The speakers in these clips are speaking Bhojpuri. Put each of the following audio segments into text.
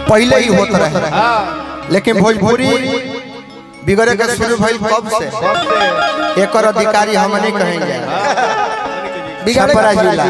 पहले ही होत रहे लेकिन भोजपुरी बिगड़े के शुरू भइल कब से एकर अधिकारी हम नहीं कहेंगे छपरा जिला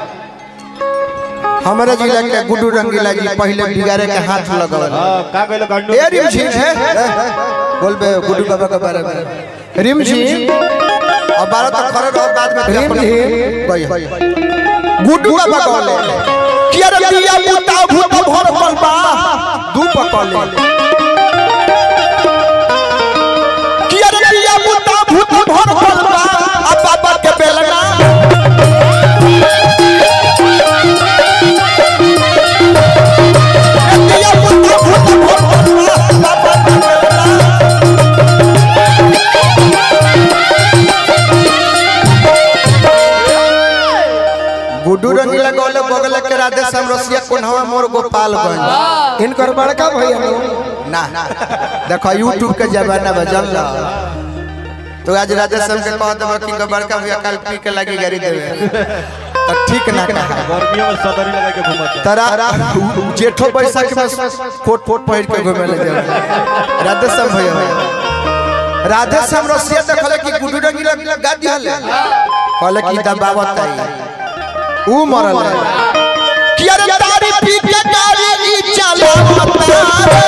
हमारे जिला के गुड्डू रंगीला जी पहले बिगाड़े के हाथ लगल का कहलो गंडू ए रिम झिम बोल बे गुड्डू बाबा के बारे में रिम झिम अब बारह तक खड़े रहो बाद में रिम झिम गुड्डू बाबा कहले कि अरे बिया पुता भूत भर पल बा दू पकले कि अरे बिया पुता भूत भर पल बा अब बाबा के बेलना बिया पुता भूत भर पल बा बाबा के बेलना गुड्डू रंगीला गौले बगल के राधे श्याम रसिया कोन्हवा मोर गोपालगंज इनकर बड़का भैया नो ना देखो यूट्यूब के जमाना में जल तो आज राधे श्याम के कह देबो कि बड़का भैया कल पी के लगी गाड़ी देवे तो ठीक ना कहा गर्मियों में सदरी लगा के घुमत तरा जेठो बैसाख में कोट कोट पहिर के घूमे ले जाए राधे श्याम भैया राधे श्याम रसिया देखले कि गुड्डू रंगीला गाड़ी हले कहले कि दबावत आई ऊ मरल कि अरे तारी पी के गाड़ी ई चलावता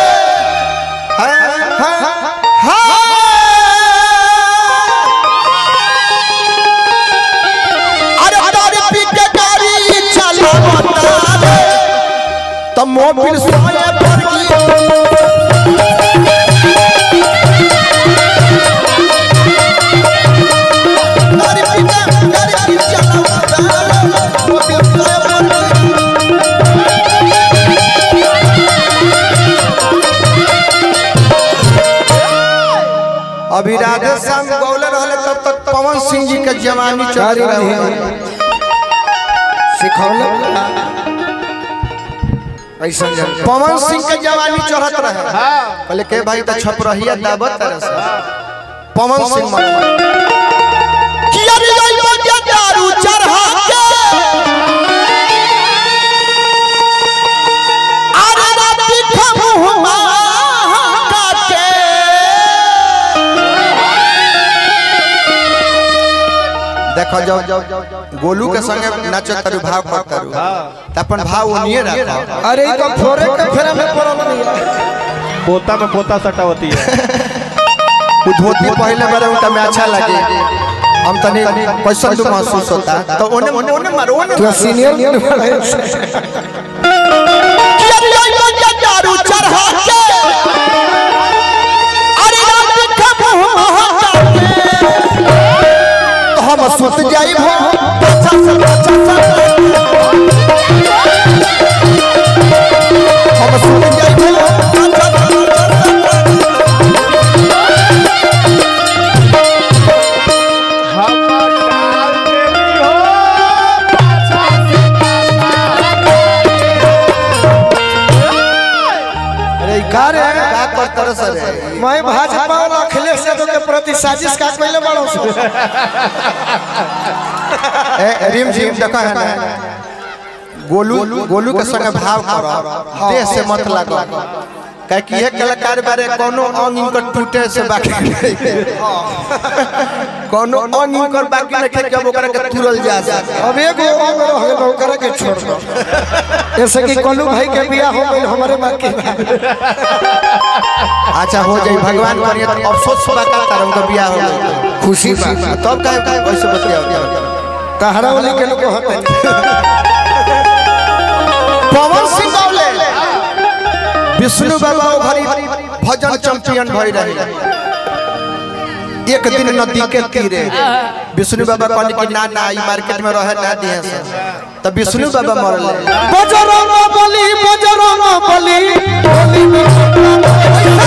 अरे तारी पी के गाड़ी ई चलावता त मोबिल सोए पर की तारी पी के गाड़ी ई चलावता मोबिल सोए पर की अभी राधे श्याम गौले रहले तब तक पवन सिंह जी के जवानी चल रहे हैं सिखौले ऐसा जन पवन सिंह के जवानी चढ़त रहे कहले के भाई तो छप रहिया दावत तरह से पवन सिंह मर कि अरे आई बजा दारू चढ़ा के अरे राती खमुहमा काटे देखो जब गोलू के संगे नाचो तारू भाव कर तारू त अपन भाव ओनिए रखो अरे ई तो फोरे के फेरा में पड़ल नहीं पोता में पोता सटा होती है वो धोती पहले बारे उनका में अच्छा लगे हम तनी कैसा तो महसूस होता तो ओने ओने ओने मारो ओने तू सीनियर नहीं बड़ा दारू चढ़ा के अरे रात के मुंह तो हम सुत जाई भो अच्छा से अच्छा से हम सुत जाई भो अच्छा से अच्छा से अरे का रे का करतर सर मैं भाजपा और अखिलेश यादव के प्रति साजिश का कोइले बड़ो सो ए रिम झिम देखा है ना गोलू गोलू के संग भाव करो देह से मत लागो काहे कि एक कलाकार बारे कोनो अंग इनकर टूटे से बाकी नहीं। कोनो अंग इनकर बाकी नहीं कि अब ओकरा के तुरल जा सके अब एगो अंग रह गेल ओकरा के छोड़ दो ऐसे कि कोलू भाई के बियाह हो गइल हमरे बाकी बा अच्छा हो जाई भगवान करिए तो अफसोस बा का तार उनका बियाह हो गई खुशी बा तब काहे काहे कैसे बतियाओ तहरा वाली के लोग होते पवन सिंह गौले विष्णु बाबा ओ घरी भजन चैंपियन भई रहे एक दिन नदी के तीरे विष्णु बाबा कहले कि ना ना ई मार्केट में रहे ना दिए से तब विष्णु बाबा मरले बजरंग बली बजरंग बली बली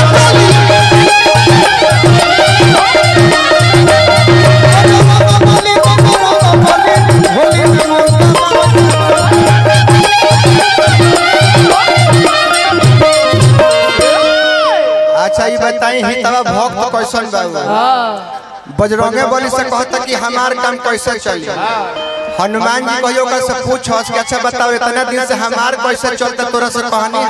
बली बजरंग बली होली में अच्छा ई बताई ही तब भक्त कैसन बाबू बजरंगे बली से कहता कि हमार काम कैसे चली हनुमान जी कहियो का से पूछस कि अच्छा बताओ इतना दिन से हमार कैसे चलता तोरा से कहानी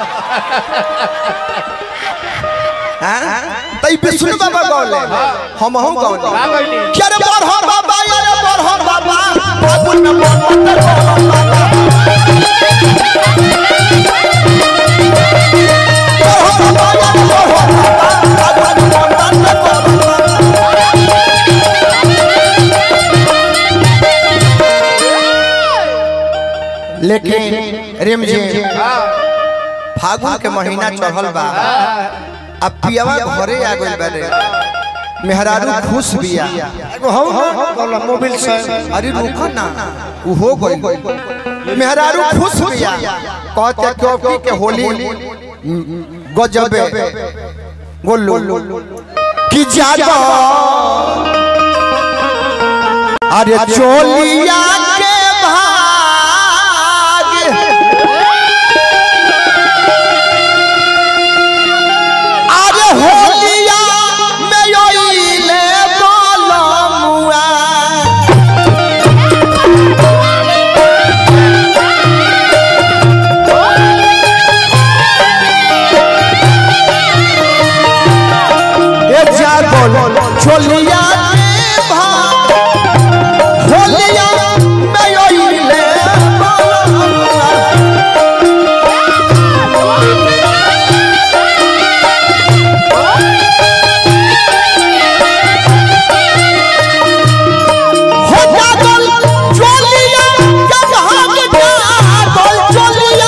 है हैं त ई विष्णु बाबा गौले हम हूं गौले क्या रे बरहो बाबा यार बरहो बाबा बाबू न बोल बरहो बाबा यार बरहो बाबा बाबू न बोल लेकिन रेम जी फागुन के महीना चढ़ल बा अब पियावा घरे आ गइल बारे मेहरारू खुश बिया एगो हौ ना बोला मोबाइल से अरे रुको ना उ हो गइल मेहरारू खुश बिया कहते क्योंकि के होली गजबे गोल्लू कि जादो अरे चोलिया के भाग अरे होलिया में योइले बोलमुआ ए जागल छोलिया के भाग होलिया में योइले बोलमुआ हो जागल चोलिया के भाग जागल चोलिया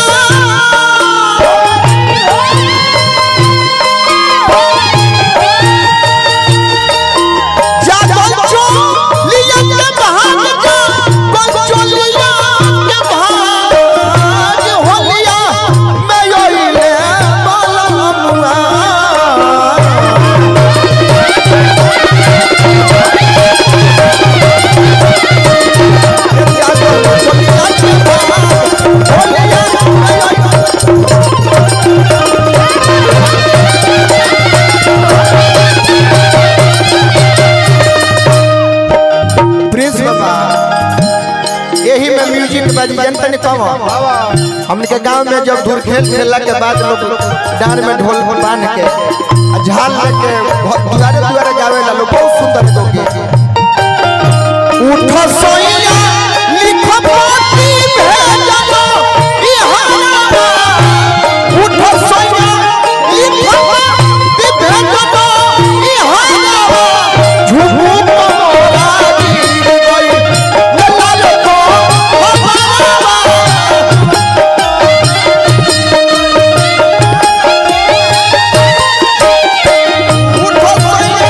जागल चोलिया के भाग जागल चोलिया के भाग होलिया मैं योइले बलमुआ प्रिंस बाबा यही में म्यूजिक बज जनता ने कम हमने के गांव में जब धूल खेल खेलला के बाद लोग डांड में ढोल बांध के आ झाल लेके घ- दुआरे दुआरे गावे ला लोग बहुत सुंदर तो गीत उठ सोइया लिख पाती भेजलो बिहारा उठ सोइया लिख पाती भेजलो बिहारा झुमू मोरा गिर गई लाल को हमारा उठ सोइया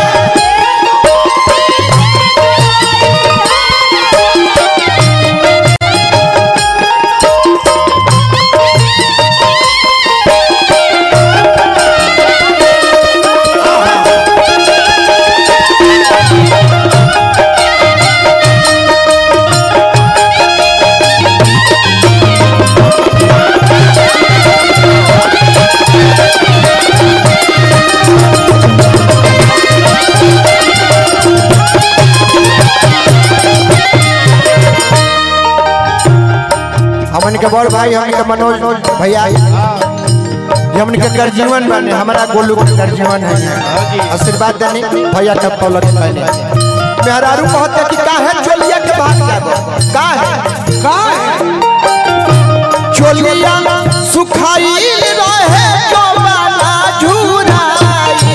हमन के बड़ भाई हमन के मनोज भैया ये हमन के कर जीवन बने हमारा गोलू के कर जीवन है आशीर्वाद देनी भैया के पलक पहने मेहरारू कहते कि काहे चोलिया के बात जाबो काहे काहे चोलिया सुखाई रहे जवाना झुराई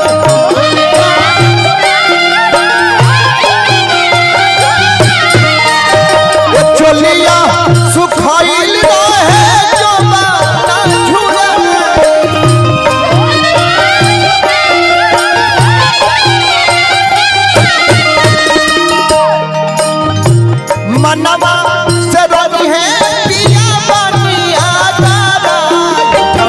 ये चोलिया सुखाइल रहे जवाना झुराई मनवा से रवि है पिया बनिया तारा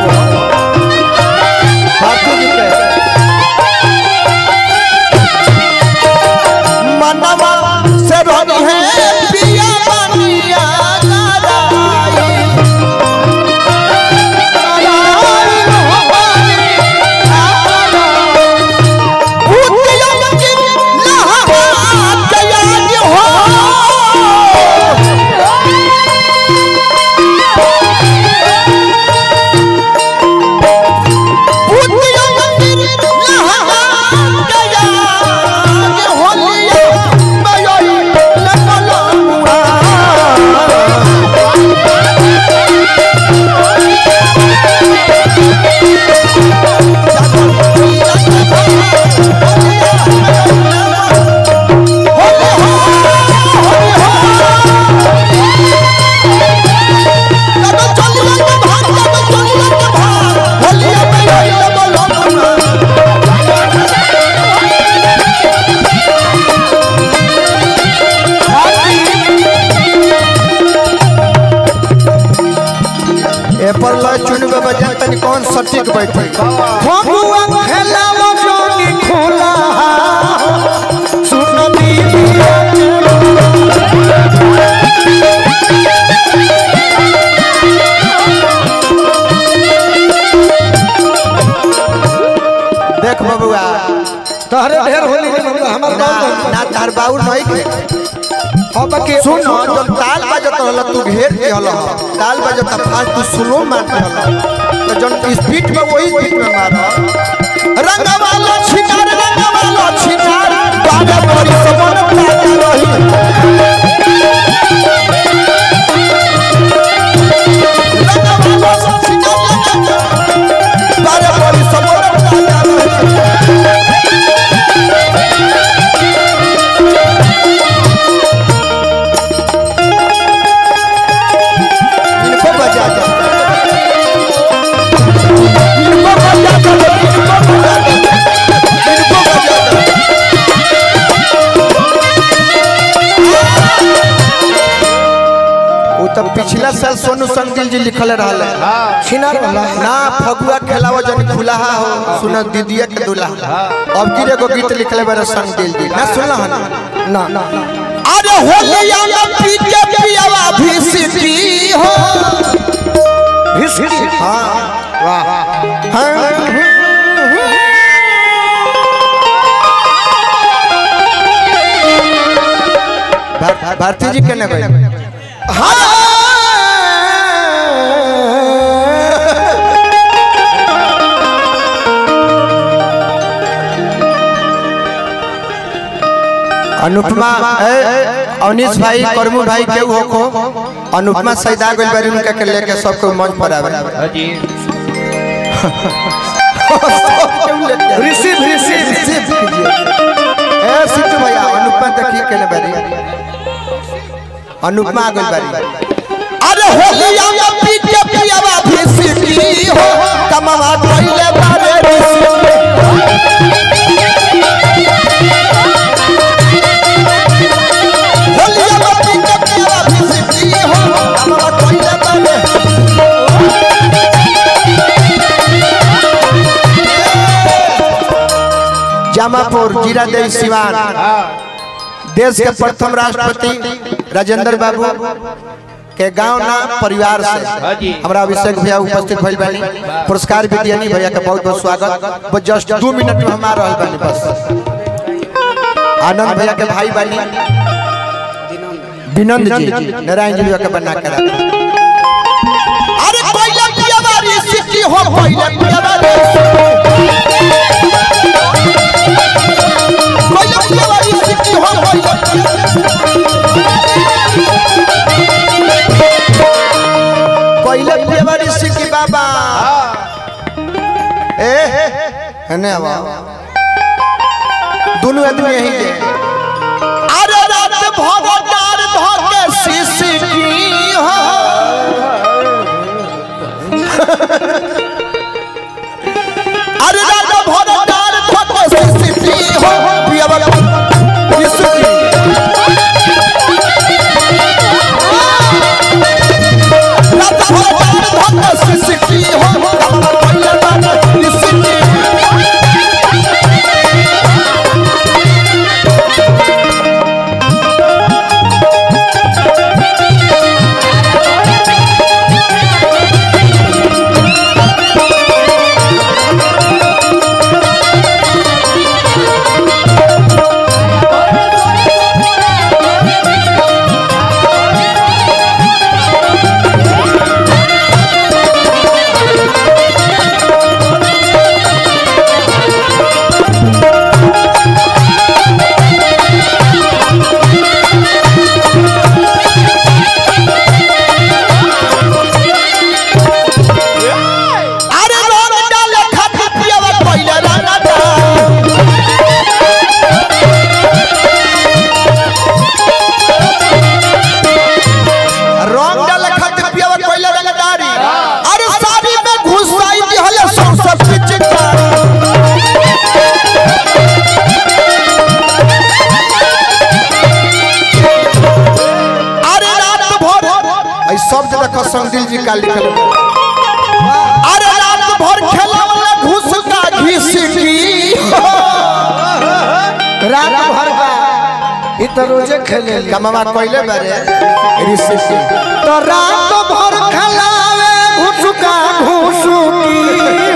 कौन सटीक बैठे फगुआ खेलावा जोनी खोला सुन दीदिया के देख बबुआ तहरे ढेर होली के मतलब हमार ना गाँव ना तार बाउर नहीं के अब के सुन जब ताल बजत रहल तू घेर के हल ताल बजत फास्ट तू स्लो मार के हल तो जन स्पीड में वही स्पीड में मार रंगवाला छिनार रंगवाला छिनार बाजा बड़ी समन पाता रही रंगवाला छिनार बाजा बड़ी समन पाता रही इनको बजा दो इनको बजा दो इनको बजा दो इनको बजा दो वो तो पिछला साल सोनू संगिल जी लिखल रहल छिनार वाला ना फगुआ खेलावा जन खुलाहा हो सुन दीदिया के दुल्हा अब की एगो गीत लिखले बारे संगिल जी ना सुनला हन ना ना अरे होलिया में पी के पियावा भी सिटी हो हिस्ट्री हाँ वाह हाँ भार- भारती जी केने भाई अनुपमा ए, अवनीश भाई करमू भाई के हो को अनुपमा सैदा गोल बारी उनका के लेके सबको मंच पर आवे जी रिसीव रिसीव रिसीव कीजिए ए सिद्धू भैया अनुपमा देखिए केने बारी अनुपमा गोल बारी अरे होलिया में पी के पियावा भी सिटी हो कमावा कइले बारे ऋषि होलिया में पी के पियावा भी सिटी हो कमावा कइले बारे जामापुर जीरा देवी सिवान देश के प्रथम राष्ट्रपति राजेंद्र बाबू के गांव ना परिवार से जी। हमरा अभिषेक भैया उपस्थित भइल बानी पुरस्कार भी दियानी भैया के बहुत बहुत स्वागत बस जस्ट दो मिनट में हम आ रहल बानी बस आनंद भैया के भाई बानी विनंद जी नारायण जी भैया के बना के रखा अरे पहले पिया बारी सिटी हो पहले पिया बारी पहले पिया बारी सिटी हो पहले पहले पिया बारी सिटी बाबा ए हने आवा दोनों आदमी यही के अरे रात भगवान धके सिसकी हो अरे राजा भगवान धके सिसकी हो पिया बाबा सिसकी राजा भगवान धके सिसकी हो पिया बाबा सिसकी तो रोजे खेले कमावा कोइले बारे ऋषि तो रात भर खलावे घुसुका घुसुकी